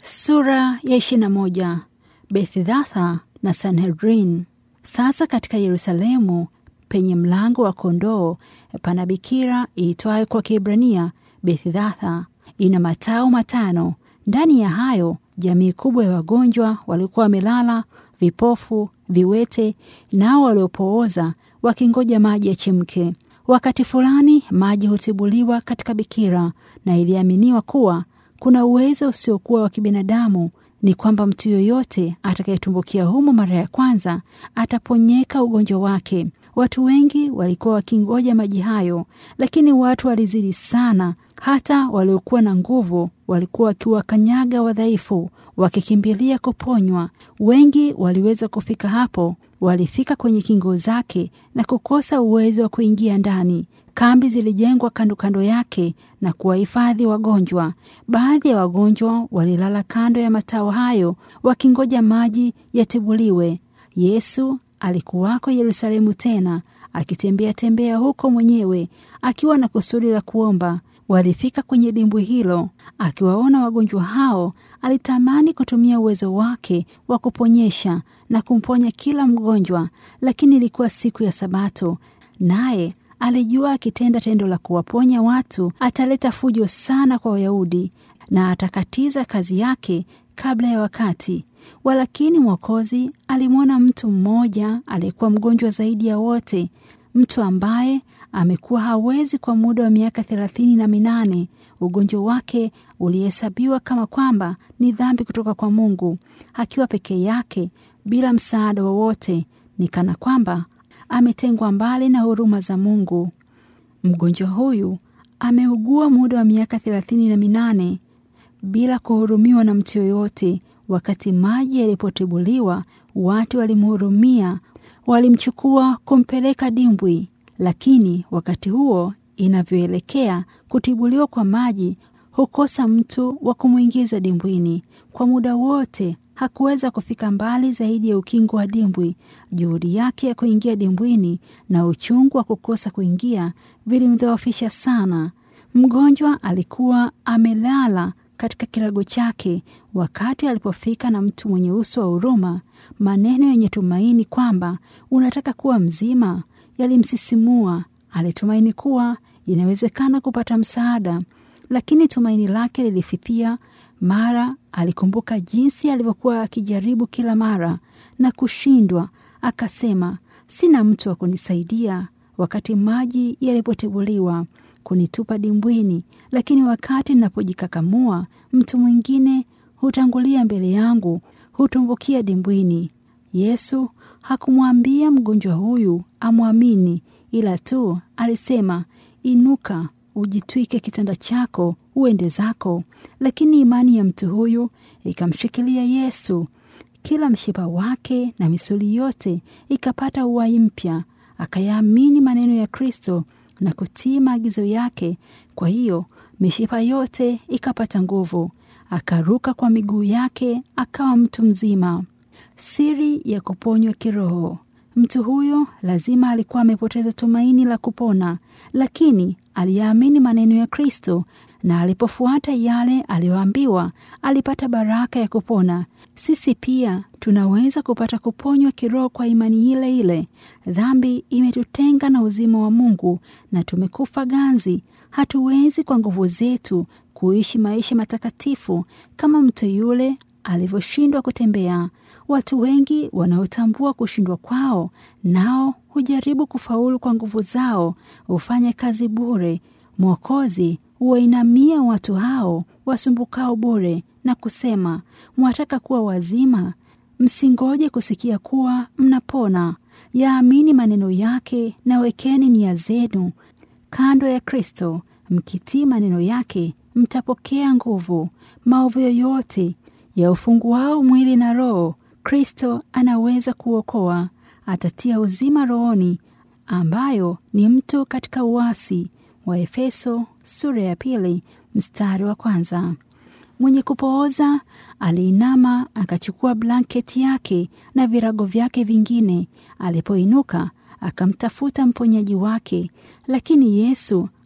Sura ya ishirini na moja. Bethdatha na Sanhedrin. Sasa katika Yerusalemu penye mlango wa kondoo pana bikira iitwayo kwa Kiebrania Bethdatha. Ina matao matano. Ndani ya hayo jamii kubwa ya wagonjwa walikuwa wamelala, vipofu, viwete, nao waliopooza wakingoja maji yachemke. Wakati fulani maji hutibuliwa katika bikira, na iliaminiwa kuwa kuna uwezo usiokuwa wa kibinadamu ni kwamba mtu yoyote atakayetumbukia humo mara ya kwanza ataponyeka ugonjwa wake. Watu wengi walikuwa wakingoja maji hayo, lakini watu walizidi sana. Hata waliokuwa na nguvu walikuwa wakiwakanyaga wadhaifu, wakikimbilia kuponywa. Wengi waliweza kufika hapo, walifika kwenye kingo zake na kukosa uwezo wa kuingia ndani. Kambi zilijengwa kando kando yake na kuwahifadhi wagonjwa. Baadhi ya wagonjwa walilala kando ya matao hayo wakingoja maji yatibuliwe. Yesu alikuwako Yerusalemu tena akitembea tembea huko mwenyewe akiwa na kusudi la kuomba. Walifika kwenye dimbwi hilo. Akiwaona wagonjwa hao, alitamani kutumia uwezo wake wa kuponyesha na kumponya kila mgonjwa, lakini ilikuwa siku ya Sabato, naye alijua akitenda tendo la kuwaponya watu ataleta fujo sana kwa Wayahudi na atakatiza kazi yake kabla ya wakati. Walakini Mwokozi alimwona mtu mmoja aliyekuwa mgonjwa zaidi ya wote, mtu ambaye amekuwa hawezi kwa muda wa miaka thelathini na minane. Ugonjwa wake ulihesabiwa kama kwamba ni dhambi kutoka kwa Mungu. Akiwa peke yake bila msaada wowote, ni kana kwamba ametengwa mbali na huruma za Mungu. Mgonjwa huyu ameugua muda wa miaka thelathini na minane bila kuhurumiwa na mtu yoyote. Wakati maji yalipotibuliwa, watu walimhurumia, walimchukua kumpeleka dimbwi. Lakini wakati huo inavyoelekea kutibuliwa kwa maji, hukosa mtu wa kumwingiza dimbwini. Kwa muda wote hakuweza kufika mbali zaidi ya ukingo wa dimbwi. Juhudi yake ya kuingia dimbwini na uchungu wa kukosa kuingia vilimdhoofisha sana. Mgonjwa alikuwa amelala katika kirago chake. Wakati alipofika na mtu mwenye uso wa huruma, maneno yenye tumaini kwamba unataka kuwa mzima yalimsisimua. Alitumaini kuwa inawezekana kupata msaada, lakini tumaini lake lilififia mara alikumbuka jinsi alivyokuwa akijaribu kila mara na kushindwa. Akasema, sina mtu wa kunisaidia wakati maji yalipotibuliwa kunitupa dimbwini, lakini wakati ninapojikakamua mtu mwingine hutangulia mbele yangu, hutumbukia dimbwini. Yesu hakumwambia mgonjwa huyu amwamini, ila tu alisema, inuka, ujitwike kitanda chako uende zako. Lakini imani ya mtu huyu ikamshikilia Yesu, kila mshipa wake na misuli yote ikapata uhai mpya, akayaamini maneno ya Kristo na kutii maagizo yake. Kwa hiyo mishipa yote ikapata nguvu, akaruka kwa miguu yake, akawa mtu mzima. Siri ya kuponywa kiroho. Mtu huyo lazima alikuwa amepoteza tumaini la kupona, lakini aliyaamini maneno ya Kristo na alipofuata yale aliyoambiwa alipata baraka ya kupona. Sisi pia tunaweza kupata kuponywa kiroho kwa imani ile ile. Dhambi imetutenga na uzima wa Mungu na tumekufa ganzi. Hatuwezi kwa nguvu zetu kuishi maisha matakatifu kama mtu yule alivyoshindwa kutembea. Watu wengi wanaotambua kushindwa kwao nao hujaribu kufaulu kwa nguvu zao, hufanya kazi bure. Mwokozi huwainamia watu hao wasumbukao bure na kusema, mwataka kuwa wazima? Msingoje kusikia kuwa mnapona. Yaamini maneno yake na wekeni nia zenu kando ya Kristo. Mkitii maneno yake mtapokea nguvu. Maovu yoyote ya ufunguao mwili na roho, Kristo anaweza kuokoa. Atatia uzima rohoni, ambayo ni mtu katika uasi. Wa Efeso sura ya pili mstari wa kwanza. Mwenye kupooza aliinama akachukua blanketi yake na virago vyake vingine. Alipoinuka akamtafuta mponyaji wake, lakini Yesu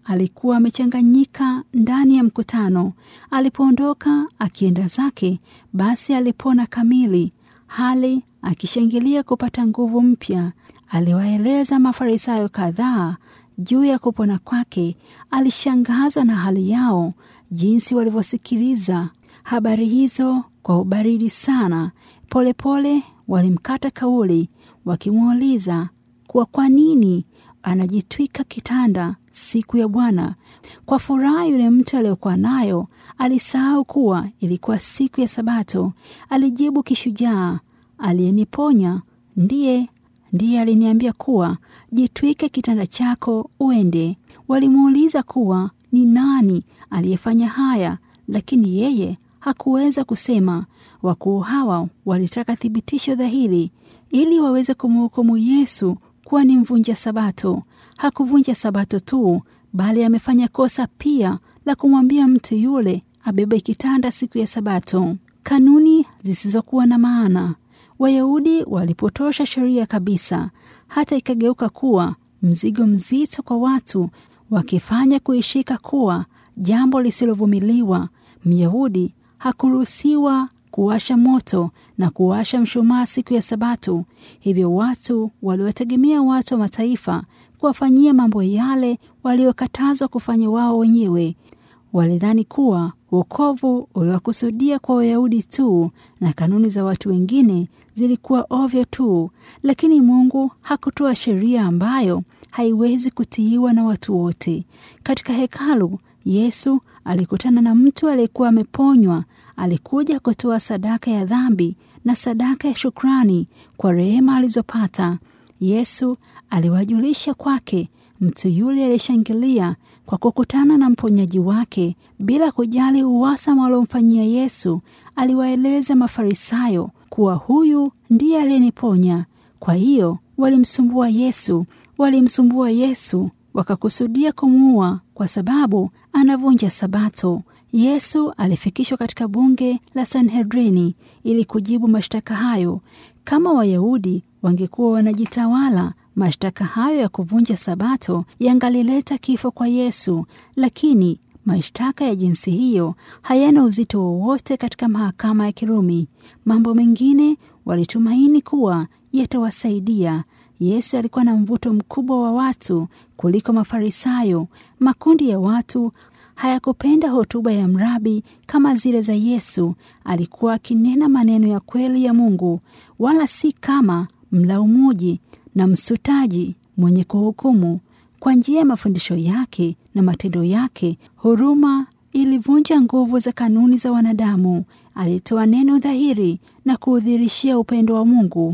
alikuwa amechanganyika ndani ya mkutano. Alipoondoka akienda zake, basi alipona kamili, hali akishangilia kupata nguvu mpya. Aliwaeleza Mafarisayo kadhaa juu ya kupona kwake. Alishangazwa na hali yao, jinsi walivyosikiliza habari hizo kwa ubaridi sana. Polepole walimkata kauli, wakimuuliza kuwa kwa nini anajitwika kitanda siku ya Bwana. Kwa furaha, yule mtu aliyokuwa nayo alisahau kuwa ilikuwa siku ya Sabato. Alijibu kishujaa, aliyeniponya ndiye ndiye aliniambia kuwa jitwike kitanda chako uende. Walimuuliza kuwa ni nani aliyefanya haya, lakini yeye hakuweza kusema. Wakuu hawa walitaka thibitisho dhahiri ili waweze kumhukumu Yesu kuwa ni mvunja Sabato. Hakuvunja Sabato tu, bali amefanya kosa pia la kumwambia mtu yule abebe kitanda siku ya Sabato. Kanuni zisizokuwa na maana. Wayahudi walipotosha sheria kabisa, hata ikageuka kuwa mzigo mzito kwa watu, wakifanya kuishika kuwa jambo lisilovumiliwa. Myahudi hakuruhusiwa kuwasha moto na kuwasha mshumaa siku ya Sabato. Hivyo watu waliwategemea watu wa mataifa kuwafanyia mambo yale waliokatazwa kufanya wao wenyewe. Walidhani kuwa wokovu uliwakusudia kwa Wayahudi tu na kanuni za watu wengine zilikuwa ovyo tu, lakini Mungu hakutoa sheria ambayo haiwezi kutiiwa na watu wote. Katika hekalu, Yesu alikutana na mtu aliyekuwa ameponywa. Alikuja kutoa sadaka ya dhambi na sadaka ya shukrani kwa rehema alizopata. Yesu aliwajulisha kwake. Mtu yule alishangilia kwa kukutana na mponyaji wake bila kujali uwasama waliomfanyia Yesu. Aliwaeleza Mafarisayo kuwa huyu ndiye aliyeniponya. Kwa hiyo walimsumbua Yesu, walimsumbua Yesu wakakusudia kumuua kwa sababu anavunja Sabato. Yesu alifikishwa katika bunge la Sanhedrini ili kujibu mashtaka hayo. Kama Wayahudi wangekuwa wanajitawala, mashtaka hayo ya kuvunja Sabato yangalileta kifo kwa Yesu, lakini mashtaka ya jinsi hiyo hayana uzito wowote katika mahakama ya Kirumi. Mambo mengine walitumaini kuwa yatawasaidia. Yesu alikuwa na mvuto mkubwa wa watu kuliko Mafarisayo. Makundi ya watu hayakupenda hotuba ya mrabi kama zile za Yesu. Alikuwa akinena maneno ya kweli ya Mungu, wala si kama mlaumuji na msutaji mwenye kuhukumu. Kwa njia ya mafundisho yake na matendo yake, huruma ilivunja nguvu za kanuni za wanadamu. Alitoa neno dhahiri na kuudhirishia upendo wa Mungu.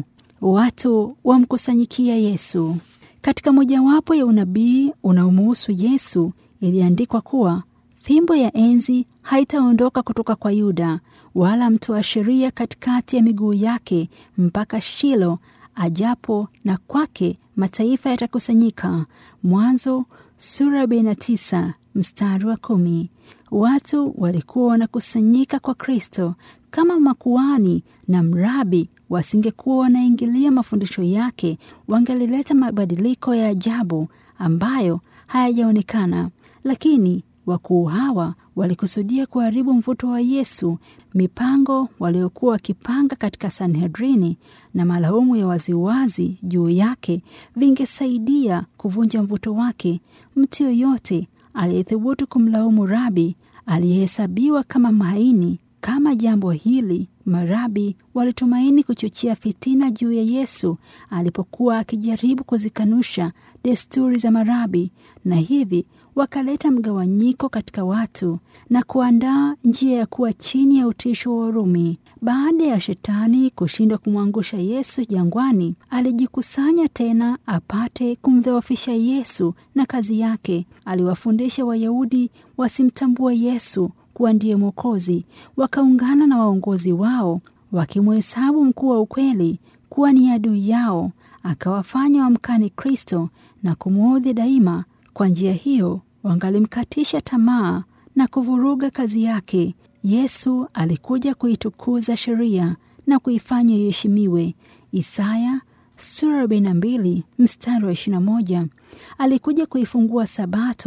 Watu wamkusanyikia Yesu. Katika mojawapo ya unabii unaomuhusu Yesu iliandikwa kuwa fimbo ya enzi haitaondoka kutoka kwa Yuda, wala mtoa sheria katikati ya miguu yake mpaka Shilo ajapo, na kwake mataifa yatakusanyika. Mwanzo sura 49 mstari wa kumi. Watu walikuwa wanakusanyika kwa Kristo. Kama makuhani na mrabi wasingekuwa wanaingilia mafundisho yake, wangelileta mabadiliko ya ajabu ambayo hayajaonekana. Lakini wakuu hawa walikusudia kuharibu mvuto wa Yesu. Mipango waliokuwa wakipanga katika Sanhedrini na malaumu ya waziwazi juu yake vingesaidia kuvunja mvuto wake. Mtu yoyote aliyethubutu kumlaumu rabi aliyehesabiwa kama mahaini. Kama jambo hili, marabi walitumaini kuchochea fitina juu ya Yesu alipokuwa akijaribu kuzikanusha desturi za marabi, na hivi wakaleta mgawanyiko katika watu na kuandaa njia ya kuwa chini ya utisho wa Warumi. Baada ya shetani kushindwa kumwangusha Yesu jangwani, alijikusanya tena apate kumdhoofisha Yesu na kazi yake. Aliwafundisha Wayahudi wasimtambue Yesu kuwa ndiye Mwokozi. Wakaungana na waongozi wao wakimhesabu mkuu wa ukweli kuwa ni adui yao, akawafanya wamkani Kristo na kumwudhi daima. Kwa njia hiyo wangalimkatisha tamaa na kuvuruga kazi yake. Yesu alikuja kuitukuza sheria na kuifanya iheshimiwe. Isaya sura 42 mstari wa 21. Alikuja kuifungua Sabato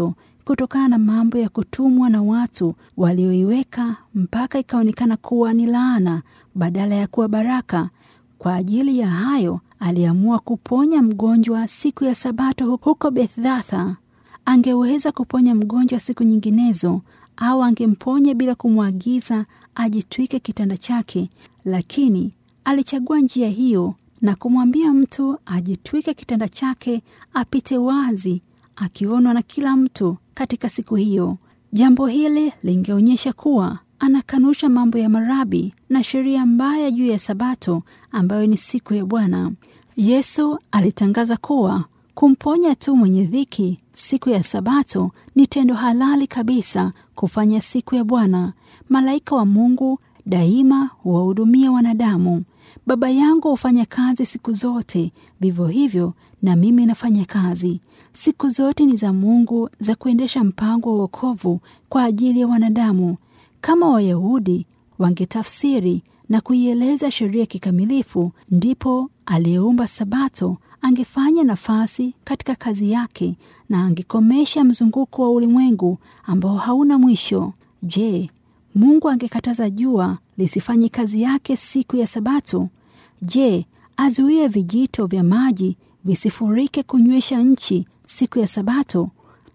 kutokana na mambo ya kutumwa na watu walioiweka mpaka ikaonekana kuwa ni laana badala ya kuwa baraka. Kwa ajili ya hayo aliamua kuponya mgonjwa siku ya Sabato huko Bethdatha. Angeweza kuponya mgonjwa siku nyinginezo, au angemponya bila kumwagiza ajitwike kitanda chake, lakini alichagua njia hiyo na kumwambia mtu ajitwike kitanda chake apite wazi, akionwa na kila mtu katika siku hiyo. Jambo hili lingeonyesha kuwa anakanusha mambo ya marabi na sheria mbaya juu ya Sabato ambayo ni siku ya Bwana. Yesu alitangaza kuwa kumponya tu mwenye dhiki siku ya Sabato ni tendo halali kabisa kufanya siku ya Bwana. Malaika wa Mungu daima huwahudumia wanadamu. Baba yangu hufanya kazi siku zote, vivyo hivyo na mimi nafanya kazi. Siku zote ni za Mungu za kuendesha mpango wa wokovu kwa ajili ya wanadamu. Kama Wayahudi wangetafsiri na kuieleza sheria kikamilifu, ndipo aliyeumba Sabato angefanya nafasi katika kazi yake na angekomesha mzunguko wa ulimwengu ambao hauna mwisho. Je, Mungu angekataza jua lisifanye kazi yake siku ya Sabato? Je, azuie vijito vya maji visifurike kunywesha nchi siku ya Sabato?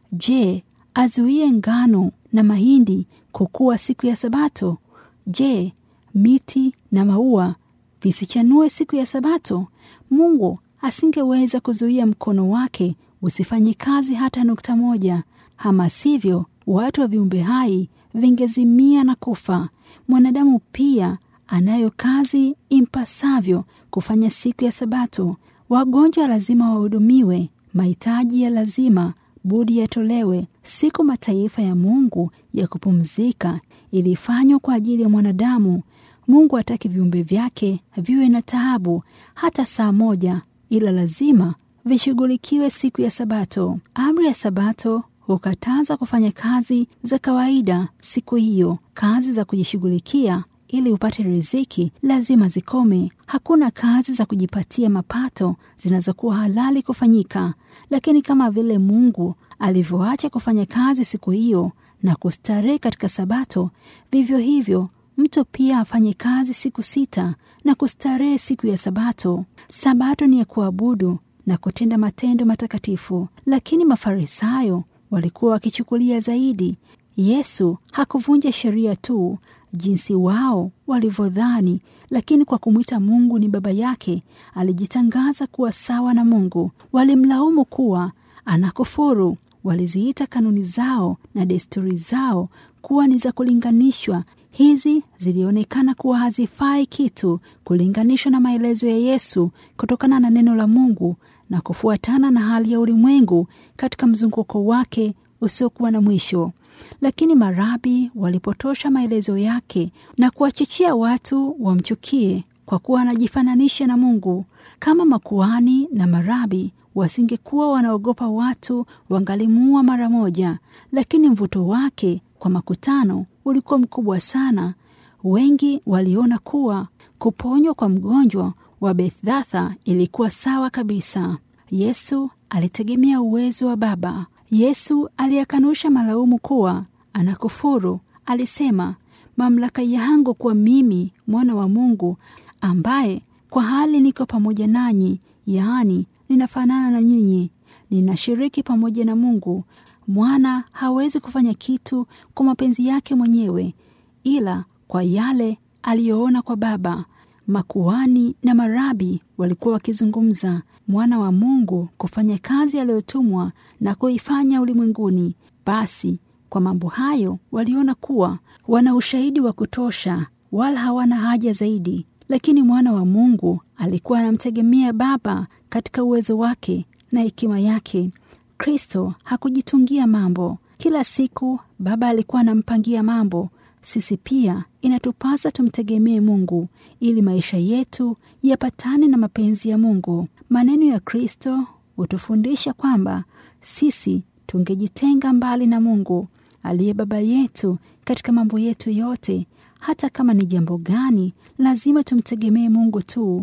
Je, azuie ngano na mahindi kukua siku ya Sabato? Je, miti na maua visichanue siku ya Sabato? Mungu asingeweza kuzuia mkono wake usifanye kazi hata nukta moja. Ama sivyo, watu wa viumbe hai vingezimia na kufa. Mwanadamu pia anayo kazi impasavyo kufanya siku ya Sabato. Wagonjwa lazima wahudumiwe, mahitaji ya lazima budi yatolewe. Siku mataifa ya Mungu ya kupumzika ilifanywa kwa ajili ya mwanadamu. Mungu hataki viumbe vyake viwe na taabu hata saa moja, ila lazima vishughulikiwe siku ya Sabato. Amri ya Sabato hukataza kufanya kazi za kawaida siku hiyo. Kazi za kujishughulikia ili upate riziki lazima zikome. Hakuna kazi za kujipatia mapato zinazokuwa halali kufanyika. Lakini kama vile Mungu alivyoacha kufanya kazi siku hiyo na kustarehe katika Sabato, vivyo hivyo mtu pia afanye kazi siku sita na kustarehe siku ya Sabato. Sabato ni ya kuabudu na kutenda matendo matakatifu, lakini Mafarisayo walikuwa wakichukulia zaidi. Yesu hakuvunja sheria tu jinsi wao walivyodhani, lakini kwa kumwita Mungu ni baba yake alijitangaza kuwa sawa na Mungu. Walimlaumu kuwa anakufuru. Waliziita kanuni zao na desturi zao kuwa ni za kulinganishwa. Hizi zilionekana kuwa hazifai kitu kulinganishwa na maelezo ya Yesu kutokana na neno la Mungu na kufuatana na hali ya ulimwengu katika mzunguko wake usiokuwa na mwisho. Lakini marabi walipotosha maelezo yake na kuwachochea watu wamchukie kwa kuwa anajifananisha na Mungu. Kama makuhani na marabi wasingekuwa wanaogopa watu, wangalimuua mara moja, lakini mvuto wake kwa makutano ulikuwa mkubwa sana. Wengi waliona kuwa kuponywa kwa mgonjwa wa Bethdatha ilikuwa sawa kabisa. Yesu alitegemea uwezo wa Baba. Yesu aliyakanusha malaumu kuwa anakufuru. Alisema, mamlaka yangu kuwa mimi mwana wa Mungu, ambaye kwa hali niko pamoja nanyi, yaani ninafanana na nyinyi, ninashiriki pamoja na Mungu. Mwana hawezi kufanya kitu kwa mapenzi yake mwenyewe, ila kwa yale aliyoona kwa Baba. Makuhani na marabi walikuwa wakizungumza mwana wa Mungu kufanya kazi aliyotumwa na kuifanya ulimwenguni. Basi kwa mambo hayo waliona kuwa wana ushahidi wa kutosha, wala hawana haja zaidi. Lakini mwana wa Mungu alikuwa anamtegemea Baba katika uwezo wake na hekima yake. Kristo hakujitungia mambo. Kila siku Baba alikuwa anampangia mambo. Sisi pia inatupasa tumtegemee Mungu ili maisha yetu yapatane na mapenzi ya Mungu. Maneno ya Kristo hutufundisha kwamba sisi tungejitenga mbali na Mungu aliye baba yetu katika mambo yetu yote. Hata kama ni jambo gani, lazima tumtegemee Mungu tu.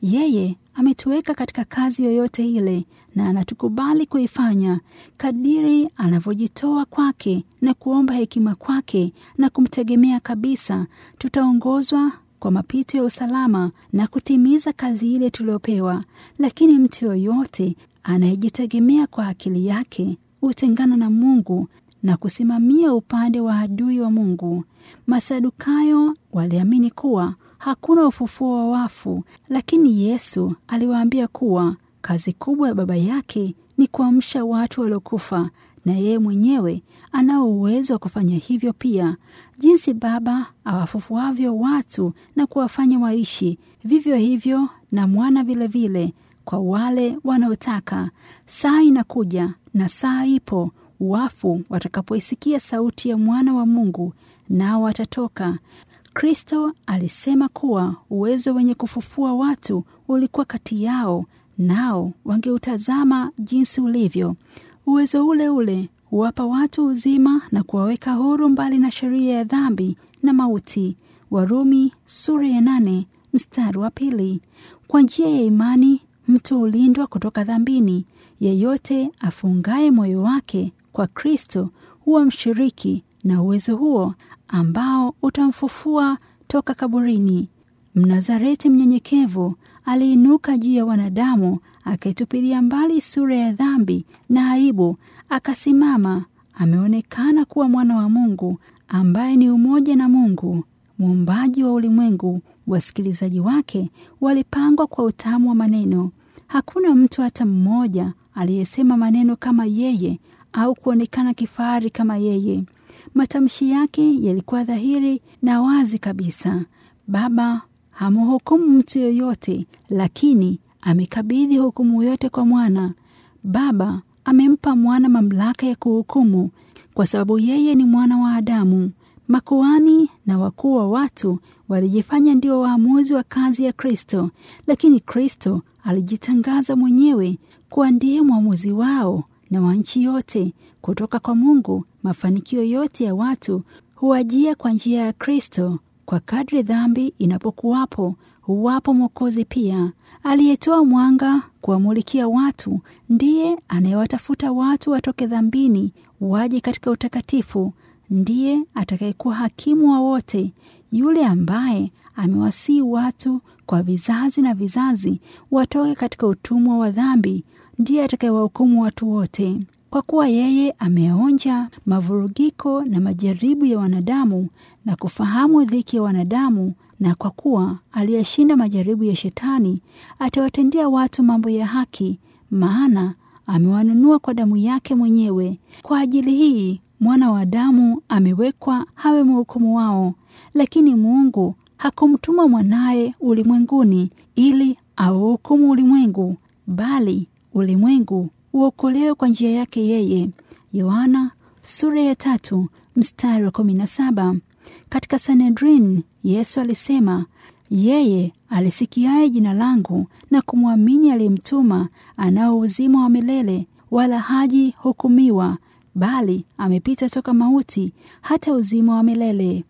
Yeye ametuweka katika kazi yoyote ile na anatukubali kuifanya kadiri anavyojitoa kwake na kuomba hekima kwake na kumtegemea kabisa. Tutaongozwa kwa mapito ya usalama na kutimiza kazi ile tuliopewa. Lakini mtu yoyote anayejitegemea kwa akili yake hutengana na Mungu na kusimamia upande wa adui wa Mungu. Masadukayo waliamini kuwa hakuna ufufuo wa wafu, lakini Yesu aliwaambia kuwa kazi kubwa ya Baba yake ni kuamsha watu waliokufa, na yeye mwenyewe anao uwezo wa kufanya hivyo pia. Jinsi Baba awafufuavyo watu na kuwafanya waishi, vivyo hivyo na Mwana vilevile vile, kwa wale wanaotaka. Saa inakuja na saa ipo, wafu watakapoisikia sauti ya Mwana wa Mungu, nao watatoka. Kristo alisema kuwa uwezo wenye kufufua watu ulikuwa kati yao, nao wangeutazama jinsi ulivyo. Uwezo ule ule huwapa watu uzima na kuwaweka huru mbali na sheria ya dhambi na mauti. Warumi sura ya nane mstari wa pili. Kwa njia ya imani mtu hulindwa kutoka dhambini. Yeyote afungaye moyo wake kwa Kristo huwa mshiriki na uwezo huo ambao utamfufua toka kaburini. Mnazareti mnyenyekevu aliinuka juu ya wanadamu, akaitupilia mbali sura ya dhambi na aibu, akasimama. Ameonekana kuwa mwana wa Mungu ambaye ni umoja na Mungu muumbaji wa ulimwengu. Wasikilizaji wake walipangwa kwa utamu wa maneno. Hakuna mtu hata mmoja aliyesema maneno kama yeye au kuonekana kifahari kama yeye. Matamshi yake yalikuwa dhahiri na wazi kabisa. Baba hamhukumu mtu yoyote, lakini amekabidhi hukumu yote kwa mwana. Baba amempa mwana mamlaka ya kuhukumu kwa sababu yeye ni mwana wa Adamu. Makuhani na wakuu wa watu walijifanya ndio waamuzi wa kazi ya Kristo, lakini Kristo alijitangaza mwenyewe kuwa ndiye mwamuzi wao na wa nchi yote. Kutoka kwa Mungu, mafanikio yote ya watu huajia kwa njia ya Kristo. Kwa kadri dhambi inapokuwapo, huwapo Mwokozi pia, aliyetoa mwanga kuwamulikia watu. Ndiye anayewatafuta watu watoke dhambini, waje katika utakatifu. Ndiye atakayekuwa hakimu wa wote, yule ambaye amewasii watu kwa vizazi na vizazi watoke katika utumwa wa dhambi. Ndiye atakayewahukumu watu wote. Kwa kuwa yeye ameonja mavurugiko na majaribu ya wanadamu na kufahamu dhiki ya wanadamu, na kwa kuwa aliyashinda majaribu ya Shetani, atawatendea watu mambo ya haki, maana amewanunua kwa damu yake mwenyewe. Kwa ajili hii mwana wa Adamu amewekwa hawe mhukumu wao. Lakini Mungu hakumtuma mwanaye ulimwenguni ili auhukumu ulimwengu, bali ulimwengu uokolewe kwa njia yake yeye. Yohana sura ya tatu mstari wa kumi na saba. Katika Sanhedrin Yesu alisema, yeye alisikiaye jina langu na kumwamini aliyemtuma anao uzima wa milele, wala haji hukumiwa, bali amepita toka mauti hata uzima wa milele.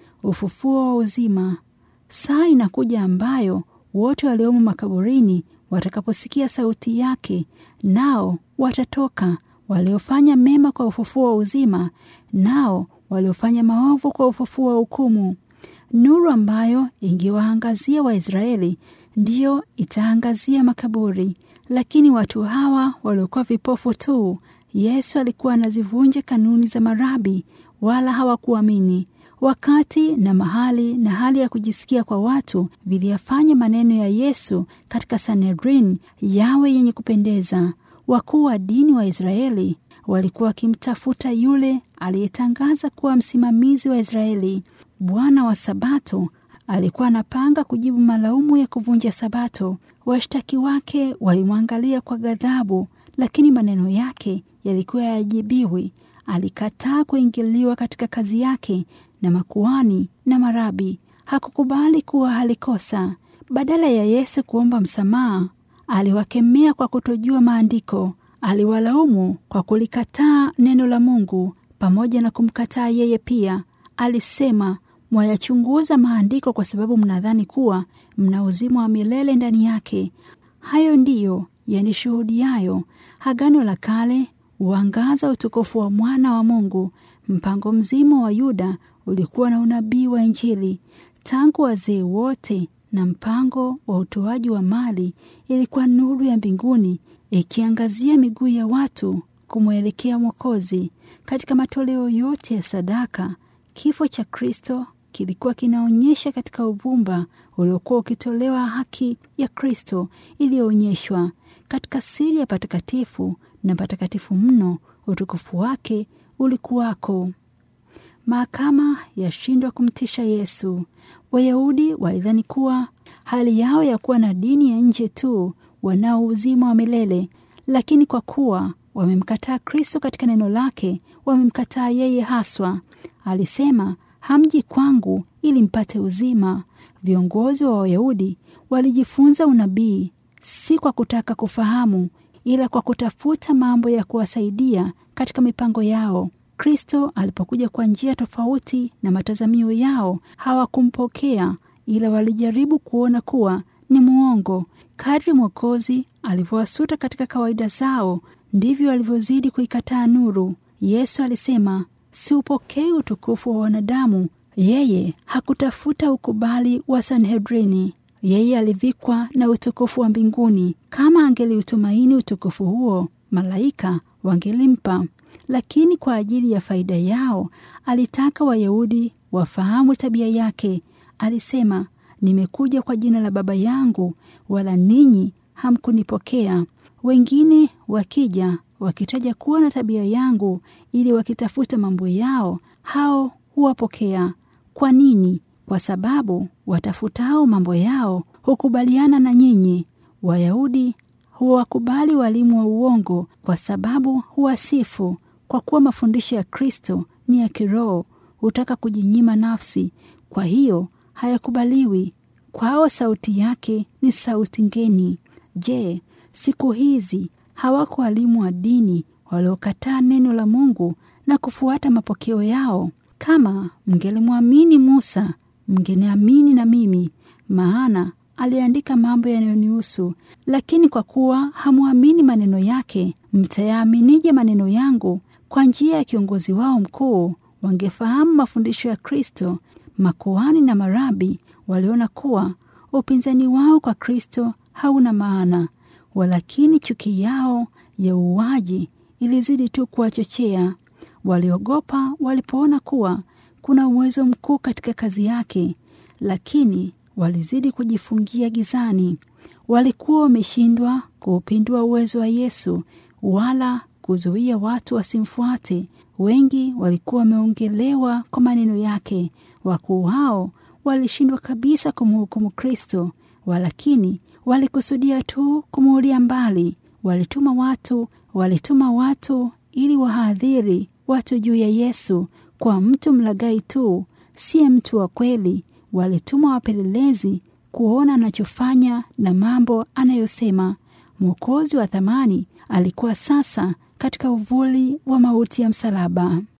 Ufufuo wa uzima. Saa inakuja ambayo wote waliomo makaburini watakaposikia sauti yake, nao watatoka, waliofanya mema kwa ufufuo wa uzima, nao waliofanya maovu kwa ufufuo wa hukumu. Nuru ambayo ingewaangazia Waisraeli ndiyo itaangazia makaburi, lakini watu hawa waliokuwa vipofu tu, Yesu alikuwa anazivunja kanuni za marabi, wala hawakuamini. Wakati na mahali na hali ya kujisikia kwa watu viliyafanya maneno ya Yesu katika Sanhedrin yawe yenye kupendeza. Wakuu wa dini wa Israeli walikuwa wakimtafuta yule aliyetangaza kuwa msimamizi wa Israeli. Bwana wa Sabato alikuwa anapanga kujibu malaumu ya kuvunja Sabato. Washtaki wake walimwangalia kwa ghadhabu, lakini maneno yake yalikuwa yajibiwi. Alikataa kuingiliwa katika kazi yake na makuhani na marabi. Hakukubali kuwa alikosa. Badala ya Yesu kuomba msamaha, aliwakemea kwa kutojua maandiko. Aliwalaumu kwa kulikataa neno la Mungu pamoja na kumkataa yeye pia. Alisema, Mwayachunguza maandiko kwa sababu mnadhani kuwa mna uzima wa milele ndani yake. Hayo ndiyo yanishuhudiayo. Agano la Kale huangaza utukufu wa mwana wa Mungu. Mpango mzima wa Yuda ulikuwa na unabii wa Injili tangu wazee wote, na mpango wa utoaji wa mali ilikuwa nuru ya mbinguni ikiangazia miguu ya watu kumwelekea Mwokozi. Katika matoleo yote ya sadaka, kifo cha Kristo kilikuwa kinaonyesha katika uvumba uliokuwa ukitolewa haki ya Kristo iliyoonyeshwa katika siri ya patakatifu na patakatifu mno. Utukufu wake ulikuwako. Mahakama yashindwa kumtisha Yesu. Wayahudi walidhani kuwa hali yao ya kuwa na dini ya nje tu wanao uzima wa milele, lakini kwa kuwa wamemkataa Kristo katika neno lake, wamemkataa yeye haswa. Alisema, hamji kwangu ili mpate uzima. Viongozi wa Wayahudi walijifunza unabii si kwa kutaka kufahamu, ila kwa kutafuta mambo ya kuwasaidia katika mipango yao. Kristo alipokuja kwa njia tofauti na matazamio yao, hawakumpokea ila walijaribu kuona kuwa ni mwongo. Kadri Mwokozi alivyowasuta katika kawaida zao, ndivyo alivyozidi kuikataa nuru. Yesu alisema, siupokei utukufu wa wanadamu. Yeye hakutafuta ukubali wa Sanhedrini. Yeye alivikwa na utukufu wa mbinguni. Kama angeliutumaini utukufu huo, malaika wangelimpa, lakini kwa ajili ya faida yao alitaka Wayahudi wafahamu tabia yake. Alisema, nimekuja kwa jina la Baba yangu, wala ninyi hamkunipokea. Wengine wakija wakitaja kuwa na tabia yangu, ili wakitafuta mambo yao, hao huwapokea. Kwa nini? Kwa sababu watafutao mambo yao hukubaliana na nyinyi. Wayahudi huwakubali walimu wa uongo kwa sababu huwasifu. Kwa kuwa mafundisho ya Kristo ni ya kiroho, hutaka kujinyima nafsi, kwa hiyo hayakubaliwi. Kwao sauti yake ni sauti ngeni. Je, siku hizi hawako walimu wa dini waliokataa neno la Mungu na kufuata mapokeo yao? Kama mngelimwamini Musa, mngeniamini na mimi, maana aliandika mambo yanayonihusu. Lakini kwa kuwa hamwamini maneno yake, mtayaaminije maneno yangu? Kwa njia ya kiongozi wao mkuu wangefahamu mafundisho ya Kristo. Makuhani na marabi waliona kuwa upinzani wao kwa Kristo hauna maana, walakini chuki yao ya uuaji ilizidi tu kuwachochea. Waliogopa walipoona kuwa kuna uwezo mkuu katika kazi yake, lakini walizidi kujifungia gizani. Walikuwa wameshindwa kuupindua uwezo wa Yesu wala kuzuia watu wasimfuate. Wengi walikuwa wameongelewa kwa maneno yake. Wakuu hao walishindwa kabisa kumhukumu Kristo, walakini walikusudia tu kumuulia mbali. Walituma watu, walituma watu ili wahadhiri watu juu ya Yesu kwa mtu mlagai tu, siye mtu wa kweli. Walituma wapelelezi kuona anachofanya na mambo anayosema. Mwokozi wa thamani alikuwa sasa katika uvuli wa mauti ya msalaba.